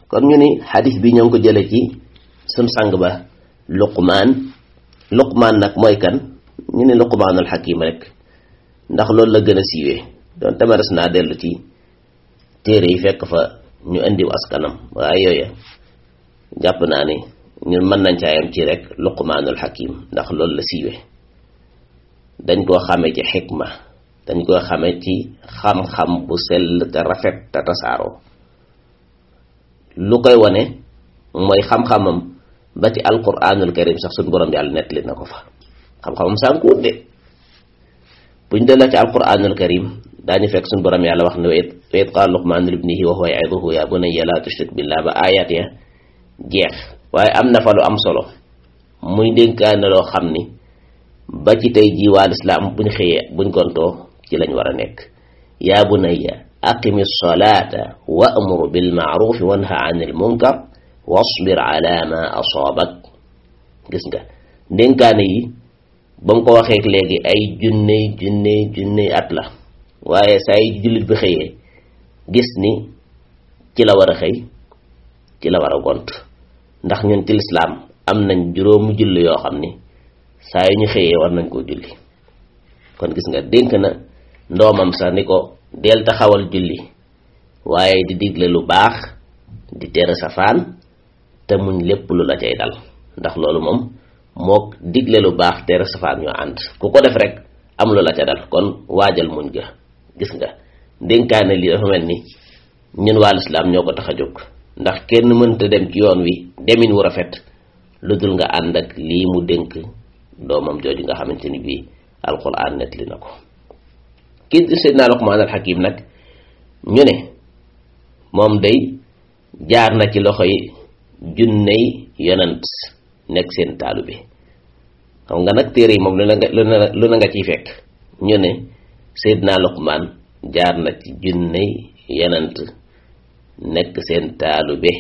kon ñu ni xadis bi ñoo ngi ko jële ci sun sang ba luqmaan luqmaan nag mooy kan ñu ni luqmaanul xakim rek ndax loolu la gën a siiwee doon tamares naa dellu ci téere yi fekk fa ñu indiw askanam waaye yooya jàpp naa ni ñun mën nañ caayam ci rek luqmaanul xakim ndax loolu la siiwee dañ koo xamee ci xikma dañ koo xamee ci xam-xam bu sell te rafet te tasaaroo lu koy wane mooy xam-xamam ba ci alquranul karim sax suñ borom yàlla nettali na ko fa xam-xamam sànkuwut de buñ delloo ci alquranul karim daañu fekk suñ borom yàlla wax ne wa id qaala luqmaanu libnihi wa huwa ya'iduhu ya bunayya laa tushrik billah ba ayat ya jeex waaye am na fa lu am solo muy dénkaane loo xam ni ba ci tey jii waa lislaam buñ xëyee buñ gontoo ci lañ war a nekk yaa bunayya aqimi salaata wa amur bil maarufi wanha anil munkar wasbir ala ma asaabak gis nga ndénkaane yi ba mu ko waxee léegi ay junney junney junney at la waaye saa yi jullit bi xëyee gis ni ci la war a xëy ci la war a gont ndax ñun ci lislaam am nañ juróomu julli yoo xam ni saa yu ñu xëyee war nañ koo julli kon gis nga dénk na ndoomam sax ni ko del taxawal julli waaye di digle lu baax di tere safaan te muñ lépp lu la cay dal ndax loolu moom mook digle lu baax tere safaan ñoo ànd ku ko def rek am lu la ca dal kon waajal muñ ga gis nga dénkaane lii dafa mel ni ñun waa lislaam ñoo ko tax a jóg ndax kenn mënta dem ci yoon wi demin wu rafet lu dul nga ànd ak lii mu dénk doomam jooju nga xamante ni bii alquran nettali na ko kii di Seydina Luqmaan al Hakim nag ñu ne moom day jaar na ci loxo yi junney yonant nekk seen taalu bi xam nga nag téere yi moom lu na nga lu na nga ciy fekk ñu ne Seydina Luqmaan jaar na ci junney yonant nekk seen taalu bi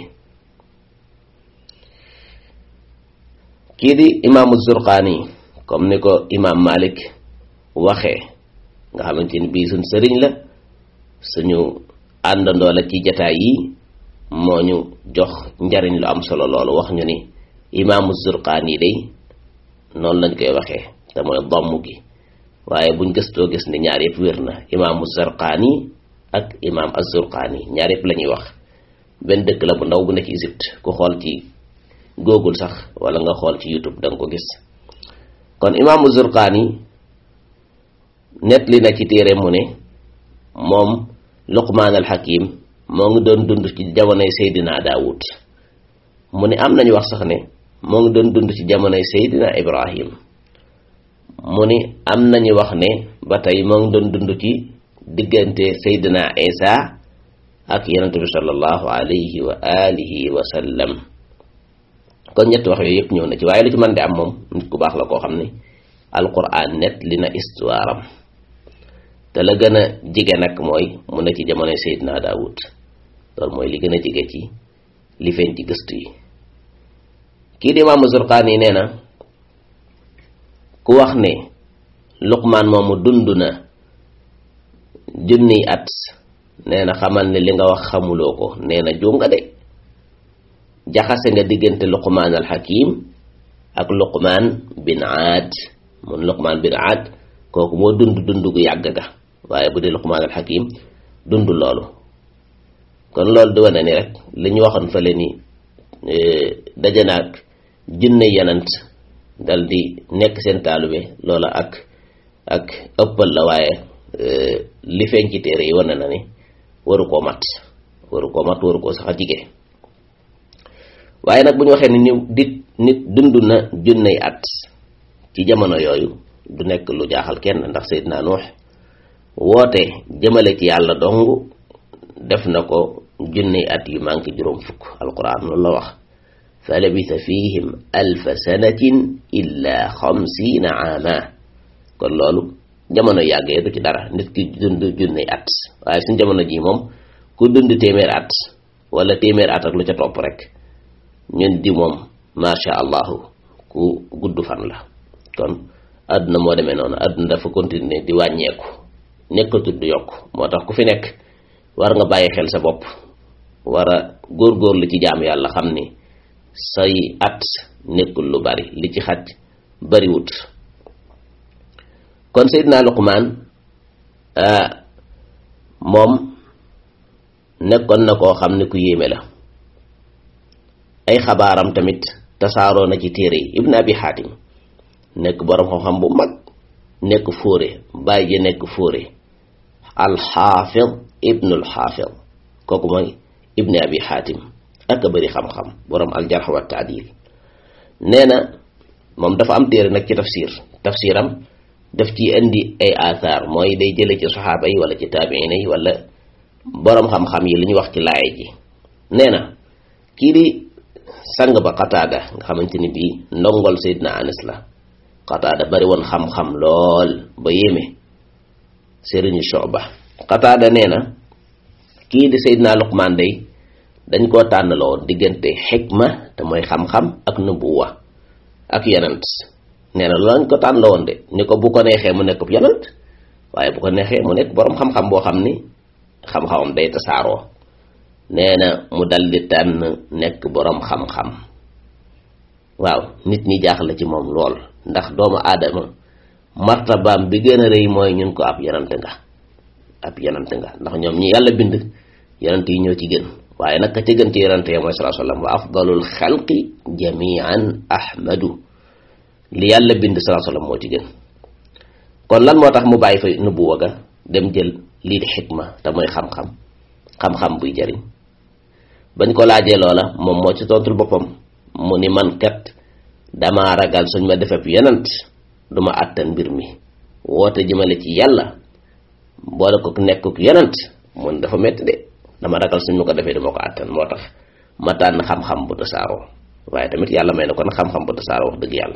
kii di imaamu Zurqaani comme ni ko imaam Malik waxee nga xamante ni bii suñ sëriñ la suñu àndandoo la ci jataay yi moo ñu jox njariñ lu am solo loolu wax ñu ni imaamu Zurqaani day noonu lañ koy waxee te mooy domm gi waaye buñ gëstoo gis ni ñaar yëpp wér na imaamu Zurqaani ak imaam Az-Zurqaani ñaar yëpp la ñuy wax benn dëkk la bu ndaw bu nekk Égypte ku xool ci Google sax wala nga xool ci YouTube da nga ko gis kon imaamu Zurqaani nettali na ci téere mu ne moom Luqmaan al Hakim moo ngi doon dund ci jamonoy Seydina Daawud mu ne am nañu wax sax ne moo ngi doon dund ci jamonoy Seydina Ibrahim mu ni am nañu wax ne ba tey moo ngi doon dund ci diggante Seydina Isa ak yonent bi sallallahu alayhi wa alihi wa sallam kon ñetti wax yooyu yëpp ñëw na ci waaye lu ci mën di am moom nit ku baax la koo xam ne alquran net li na histoire am te la gën a jige nag mooy mu ne ci jamonoy Seydina Daawud loolu mooy li gën a jige ci li feeñ ci gëstu yi kii di Imaamu Zurqaani nee na ku wax ne Luqmaan moomu dund na junniy at nee na xamal ne li nga wax xamuloo ko nee na juum nga de jaxase nga diggante Luqmaan al Hakim ak Luqmaan bin Aad mun Luqmaan bin Aad kooku moo dund dund gu yàgg ga waaye bu dee Luqmaan al Hakim dund loolu kon loolu di wane ni rek li ñu waxoon fële ni daje na ak junne yanant dal di nekk seen taalube loola ak ak ëppal la waaye li feeñ ci téere yi wane na ni waru koo mat waru koo mat waru koo sax a jige waaye nag bu ñu waxee ni ñu dit nit dund na junney at ci jamono yooyu du nekk lu jaaxal kenn ndax Seydina Nuux woote jëmale ci yàlla dong def na ko junney at yu manqué juróom fukk alquran loolu la wax fa labisa fihim alfa sanatin illa xamsiina aama kon loolu jamono yàggee du ci dara nit ki dund junney at waaye suñ jamono ji moom ku dund téeméer at wala téeméer at ak lu ca topp rek ñun di moom macha allahu ku gudd fan la kon àdduna moo demee noonu àdduna dafa continuer di wàññeeku nekkatul du yokk moo tax ku fi nekk war nga bàyyi xel sa bopp war a góorgóorlu ci jaam yàlla xam ni say at nekkul lu bari li ci xaj bariwut kon Seydina Luqmaan moom nekkoon na koo xam ne ku yéeme la ay xabaaram tamit tasaaroo na ci téere yi Ibn Abi Xaatim nekk boroom xam-xam bu mag nekk fóore bàyyi ji nekk fóore alxaafid ibnul xaafid kooku mooy Ibn Abi Xaatim ak a bëri xam-xam boroom aljarx wa taadil nee na moom dafa am téere nag ci tafsir tafsiram daf ci indi ay athar mooy day jële ci saxaaba yi wala ci taabiina yi wala boroom xam-xam yi li ñu wax ci laaya ji nee na kii di sang ba Qataada nga xamante ni bii ndongol Seydina Anas la Qataada bari woon xam-xam lool ba yéeme sëriñu Shuba Qataada nee na kii di Seydina Luqmaan day dañ koo tànnaloo diggante xikma te mooy xam-xam ak nubuwa ak yonent nee na loolu lañ ko tànn la woon de ni ko bu ko neexee mu nekk yonent waaye bu ko neexee mu nekk boroom xam-xam boo xam ni xam-xamam day tasaaroo nee na mu dal di tànn nekk boroom xam-xam waaw nit ñi jaaxle ci moom lool ndax doomu aadama martabaam bi gën a rëy mooy ñun ko ab yonent nga ab yonent nga ndax ñoom ñi yàlla bind yonent yi ñoo ci gën waaye nag ka ci gën ci yonent yi mooy sallallahu alayhi wasallam wa afdalul xalqi jamian ahmadu li yàlla bind sallallahu alayhi wasallam moo ci gën kon lan moo tax mu bàyyi fa nubuwa ga dem jël lii di xikma te mooy xam-xam xam-xam buy jariñ bañ ko laajee loola moom moo ci tontul boppam mu ni man kat dama ragal suñ ma defee yonent duma àttan mbir mi woote jëmale ci yàlla boole ko nekkuk yonent mun dafa metti de dama ragal suñ ma ko defee duma ko àttan moo tax ma tànn xam-xam bu tasaaroo waaye tamit yàlla may na kon xam-xam bu tasaaroo wax dëgg yàlla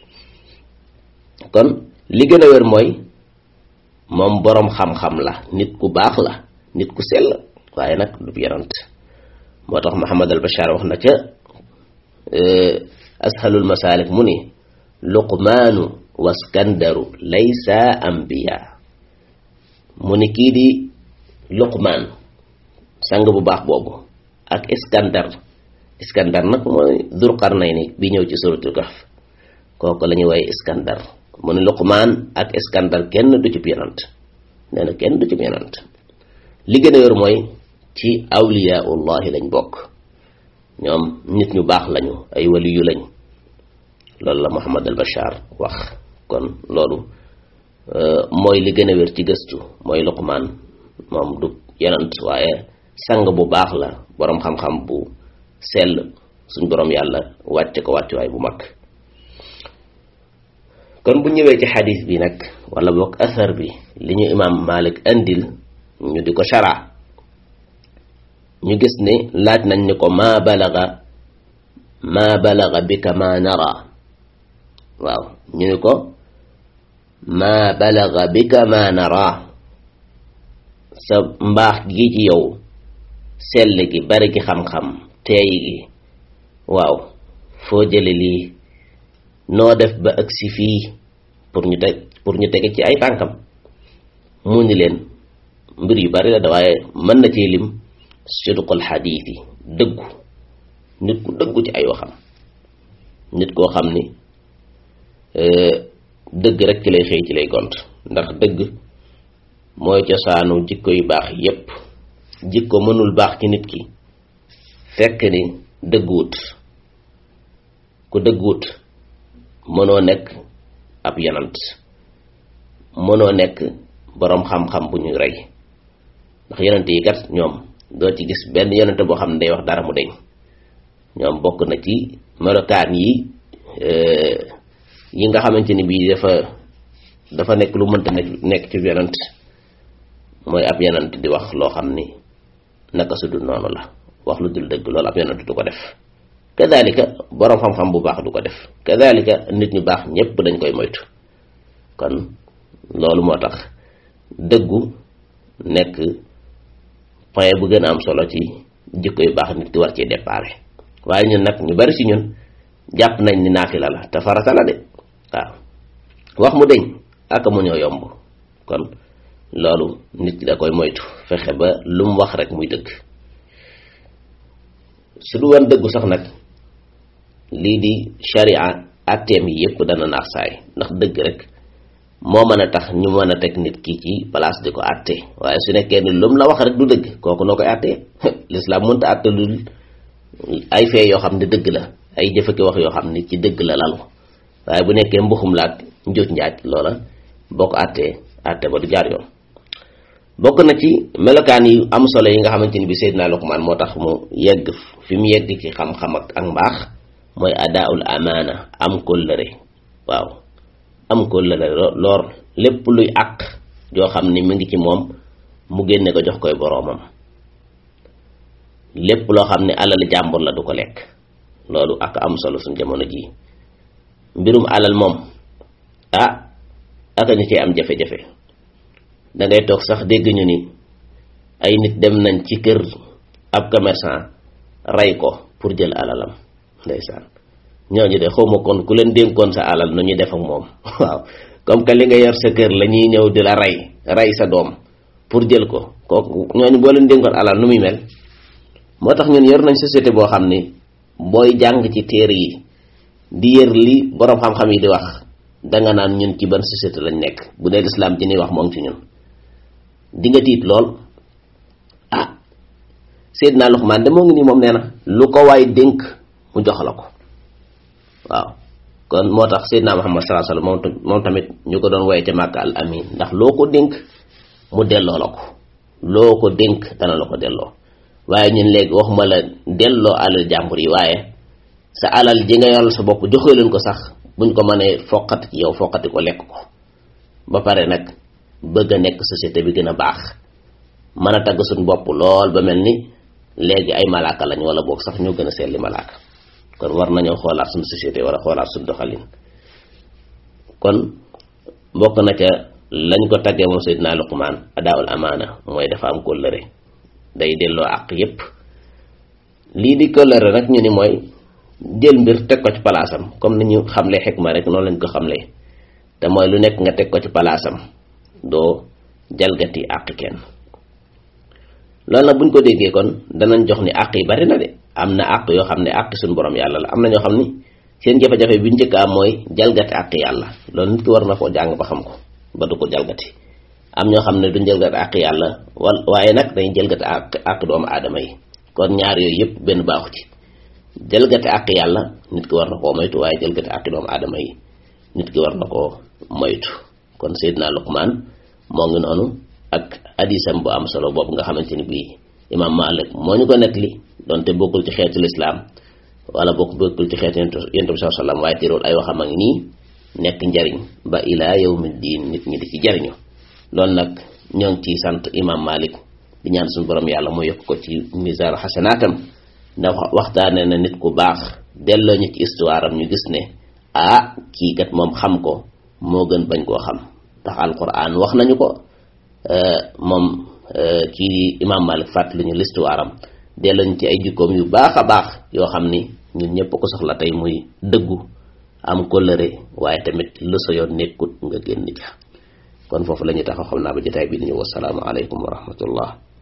kon li gën a wér mooy moom boroom xam-xam la nit ku baax la nit ku sell waaye nag du yonent moo tax Muhammad al Bashar wax na ca ashalul masalik mu ni luqmaanu waskandaru laysa ambiya mu ni kii di luqmaan sang bu baax boobu ak iskandar iskandar nag mooy dur qarnayni bi ñëw ci suratul kahf kooku la ñuy woye iskandar mu ni luqmaan ak iskandar kenn du ci yonent nee na kenn du ci yonent li gën a yor mooy ci awliyaullahi lañ bokk ñoom nit ñu baax lañu ay waliyu lañ loolu la Muhammad al Bashar wax kon loolu mooy li gën a wér ci gëstu mooy Luqmaan moom du yonent waaye sang bu baax la boroom xam-xam bu sell suñ boroom yàlla wàcce ko wàccuwaay bu mag kon bu ñëwee ci xadis bi nag wala boog asar bi li ñu imaam Malik andil ñu di ko shara ñu gis ne laaj nañ ni ko maa balaga maa balaga bika maa nara waaw ñu ni ko maa balaga bika maa nara sa mbaax gi ci yow sell gi bari gi xam-xam teey gi waaw foo jële lii noo def ba agsi fii pour ñu teg pour ñu tege ci ay tànkam mu ni leen mbir yu bari la da waaye mën na ci lim sidqul xadiis yi dëggu nit ku dëggu ci ay waxam nit koo xam ni dëgg rek ci lay xëy ci lay gont ndax dëgg mooy cosaanu jikko yu baax yépp jikko mënul baax ci nit ki fekk ni dëgguwut ku dëgguwut mënoo nekk ab yanant mënoo nekk boroom xam-xam bu ñu rey ndax yonent yi kat ñoom doo ci gis benn yonent boo xam ne day wax dara mu deñ ñoom bokk na ci melokaan yi yi nga xamante ni bii dafa dafa nekk lu mënta nekk ci yonent mooy ab yonent di wax loo xam ni naka su dul noonu la wax lu dul dëgg loolu ab yonent du ko def kadalika boroom xam-xam bu baax du ko def kadalika nit ñu baax ñépp dañ koy moytu kon loolu moo tax dëggu nekk point bu gën a am solo ci jikko yu baax nit di war ci déparé waaye ñun nag ñu bari ci ñun jàpp nañ ni naafila la te farata la de waaw wax mu deñ ak mu ñoo yomb kon loolu nit ki da koy moytu fexe ba lu mu wax rek muy dëgg su du woon dëggu sax nag lii di sharia atteem yi yëpp dana naax saay ndax dëgg rek moo mën a tax ñu mën a teg nit ki ci place di ko atte waaye su nekkee ni lu mu la wax rek du dëgg kooku noo koy attee lislaam mënta atte lu ay fee yoo xam ne dëgg la ay jëfaki wax yoo xam ne ci dëgg la lalu waaye bu nekkee mbuxum laak njuuj njaaj loola boo ko attee atte ba du jaar yoon bokk na ci melokaan yi am solo yi nga xamante ni bi Seydina Luqmaan moo tax mu yegg fi mu yegg ci xam-xam ak ak mbaax mooy adaaul amaana am kóllëre waaw am kóllëre loor lépp luy àq joo xam ni mu ngi ci moom mu génne ko jox koy boroomam lépp loo xam ne alal jàmbur la du ko lekk loolu ak am solo suñ jamono ji mbirum alal moom ah aka ñu cee am jafe-jafe da ngay toog sax dégg ñu ni ay nit dem nañ ci kër ab commerçant rey ko pour jël alalam ndeysaan ñooñu de xawma kon ku leen dénkoon sa alal nu ñuy def ak moom waaw comme que li nga yor sa kër la ñuy ñëw di la rey rey sa doom pour jël ko kooku ñooñu boo leen dénkoon alal nu muy mel moo tax ñun yor nañ société boo xam ni booy jàng ci téere yi di yër li boroom xam-xam yi di wax danga naan ñun ci ban société lañ nekk bu dee lislaam ji ni wax moo ngi ci ñun di nga tiit lool ah Seydina Luqmaan de moo ngi nii moom nee na lu ko waay dénk mu jox la ko waaw kon moo tax Seydina Muhammad sallallahu alayhi wasallam moom tamit ñu ko doon woye ca Màkka al amin ndax loo ko dénk mu delloo la ko loo ko dénk dana la ko delloo waaye ñun léegi waxuma la delloo alal jàmbur yi waaye sa alal ji nga yoral sa bopp joxee leen ko sax buñ ko mënee foqati ci yow foqati ko lekk ko ba pare nag bëgg a nekk société bi gën a baax mën a tagg suñ bopp lool ba mel ni léegi ay malaaka lañ wala boog sax ñoo gën a seetli malaaka kon war nañoo xoolaat suñ société war a xoolaat suñ doxalin kon bokk na ca lañ ko taggee moom Seydina Luqmaan adaawul amaana mooy dafa am kóllëre day delloo àq yépp lii di kóllëre nag ñu ni mooy jël mbir teg ko ci palaasam comme ni ñu xamle xikma rek noonu lañ ko xamle te mooy lu nekk nga teg ko ci palaasam doo jalgati àq kenn loolu nag buñ ko déggee kon danañ jox ni àq yi bari na de am na àq yoo xam ne àq suñu borom yàlla la am na ñoo xam ni seen jafe-jafe bi njëkk am mooy jalgati àq yàlla loolu nit ki war na koo jàng ba xam ko ba du ko jalgati am ñoo xam ne duñ jalgati àq yàlla wal waaye nag dañuy jalgati àq àq doomu aadama yi kon ñaar yooyu yëpp benn baaxu ci jalgati àq yàlla nit ki war na koo moytu waaye jalgati àq doomu aadama yi nit ki war na koo moytu kon Seydina Luqmaan moo ngi noonu ak hadisam bu am solo boobu nga xamante ni bii imaam Malik moo ñu ko nettali donte bokkul ci xeetu lislaam wala bokk bokkul ci xeetu yonent bi sallallahu alayhi wasallam waaye teewul ay waxam a ngi nii nekk njariñ ba ilaa yawmi diin nit ñi di ci jariñu loolu nag ñoo ngi ciy sant imaam Malik di ñaan suñu borom yàlla mu yokk ko ci misaan xasanaatam ndax waxtaane na nit ku baax delloo ñu ci histoire am ñu gis ne ah kii kat moom xam ko moo gën bañ koo xam ndax alquran wax nañu ko moom kii di imaam Malik fàttali ñu l'histoire am delloo ñu ci ay jikkoom yu baax a baax yoo xam ni ñun ñëpp ko soxla tey muy dëggu am kóllëre waaye tamit lu sa yoon nekkut nga génn ca kon foofu la ñuy taxaw xam naa ba jotaay bi di ñëw wassalaamu aleykum wa rahmatullah